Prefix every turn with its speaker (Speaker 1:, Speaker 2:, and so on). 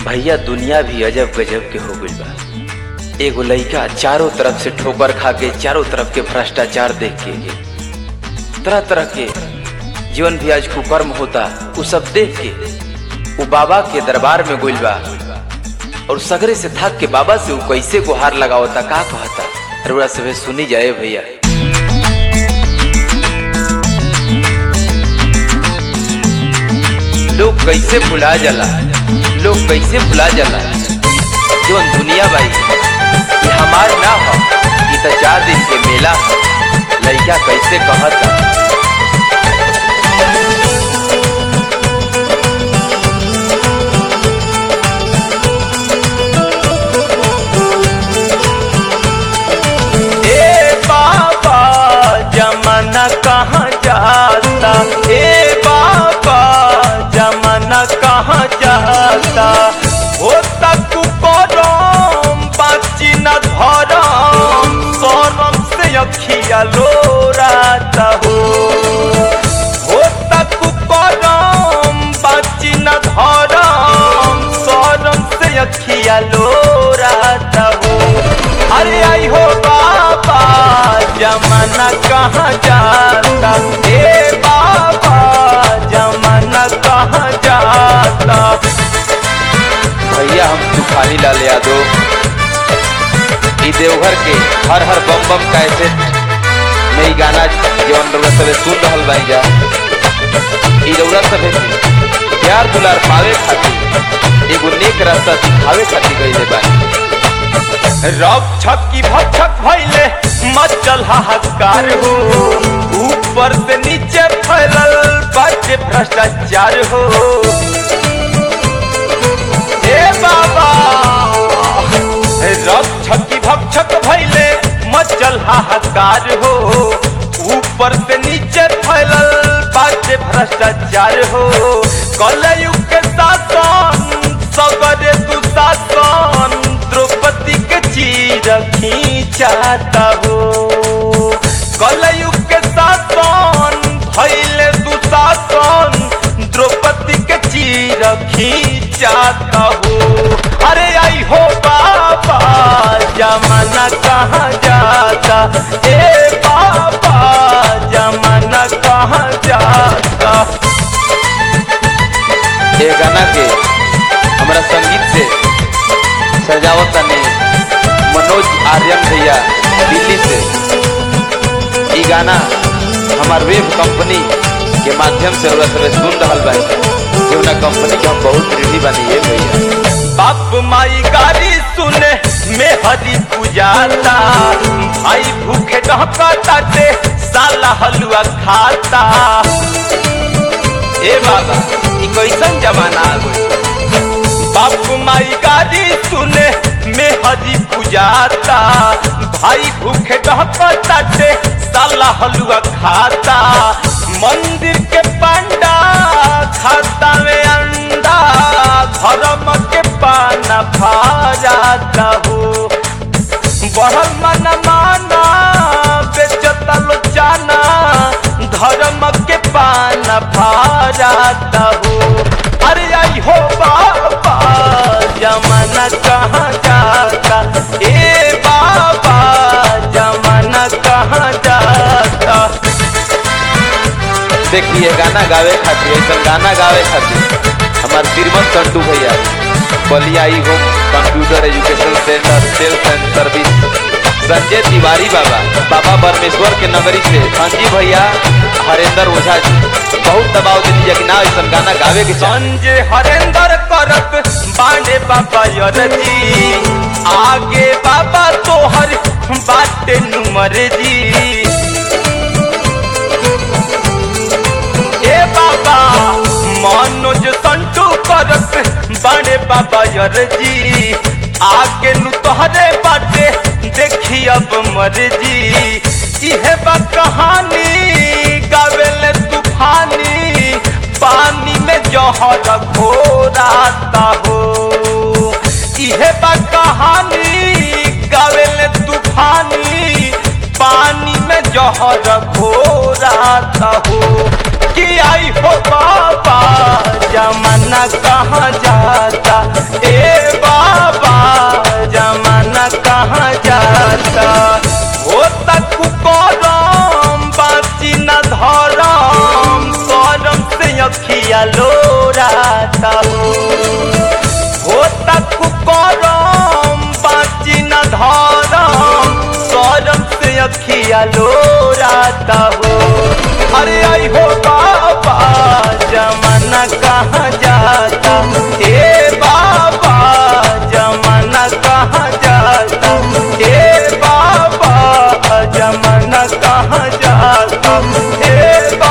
Speaker 1: भैया दुनिया भी अजब गजब के हो गइल बा एगो लइका चारों तरफ से ठोकर खा के चारों तरफ के भ्रष्टाचार देख के तरह तरह के जीवन भी आज कुकर्म होता उ सब देख के वो बाबा के दरबार में गइल बा और सगरे से थक के बाबा से वो कैसे गुहार लगावता का कहता रुआ सबे सुनी जाए भैया लोग कैसे भुला जाला लोग कैसे भुला जाला जोन दुनिया बाई ये हमार ना हो ये तो चार दिन के मेला हो लइका कैसे कहता
Speaker 2: ए बाबा जमाना कहाँ जाता ए बाबा जमाना कहाँ जाता हो तक करम बाची न धरम शरम से अखिया लोराता हो हो तक करम बाची न धरम शरम से अखिया लोराता हो अरे आई हो बाबा जमाना कहाँ जाता ए बाबा जमाना कहाँ जाता
Speaker 1: भैया हम तूफानी लाल यादव ई देवघर के हर हर बम बम कैसे में ई गाना जवन रउरा सबे सुन रहल बाई जा ई रउरा सबे के प्यार दुलार पावे खातिर एगो नेक रास्ता दिखावे खातिर गइले बानी
Speaker 2: रक्षक की भक्षक भैले मचल हाहाकार हो ऊपर से नीचे फैलल बाटे भ्रष्टाचार हो ए बाबा रक्षक की भक्षक भैले मचल हाहाकार हो ऊपर से नीचे फैलल बाटे भ्रष्टाचार हो कलयुग के शासन सगरे दुशासन द्रौपदी के चीर खींचाता हो कलयुग के शासन भैले दुशासन द्रौपदी के चीर खींचाता हो अरे आई हो बाबा जमाना कहाँ जाता ए बाबा जमाना कहाँ जाता
Speaker 1: ये गाना के हमरा संगीत से सजावत तनी मनोज आर्यन भैया दिल्ली से ई गाना हमार वेब कंपनी के माध्यम से रउरा सबे सुन रहल बानी जौना कंपनी के हम बहुत ऋणी बानी ये भैया
Speaker 2: बाप माई गाड़ी सुने में हरी पूजाता भाई भूखे डहकताते साला हलुआ खाता ए बाबा ई कैसन जमाना आ गइल बाप माई गाड़ी सुने में हरी पूजाता भाई भूखे डहकताते साला हलुआ खाता मंदिर के पंडा खाता में अंडा धर्म के पाना भा जाता हो बढ़ल मन माना बेचता लो जाना धर्म के पाना भा जाता हो अरे आई हो बाबा जमाना कहाँ जाता ए बाबा जमाना कहाँ जाता
Speaker 1: देखिए गाना गावे खातिर ऐसा गाना गावे खातिर हमार तिरमन संटू भैया बलिया ई home computer education centre sales and service Sanjay Tiwari बाबा बाबा परमेश्वर के नगरी से संजीव भैया हरेंद्र ओझा जी बहुत दबाव दे दीजिए कि ना ऐसा गाना गावे के चाह
Speaker 2: संजय हरेंद्र करत बांडे बाबा यरजी आगे बाबा तोहर बाटे नुमर जी ए बाबा मनोज संटू करत बांडे बाबा यरजी आगे नु तोहरे बाटे देखी अब मर्जी इहे बा कहानी गावेले तूफानी पानी में जहर घोराता हो इहे बा कहानी गावेले तूफानी पानी में जहर घोराता हो कि आई हो बाबा जमाना कहाँ जाता ए लोराता हो हो तक करम बाची न धरम करम से अखिया लोराता हो अरे आई हो बाबा जमाना कहाँ जाता ए बाबा जमाना कहाँ जाता ए बाबा जमाना कहाँ जाता ए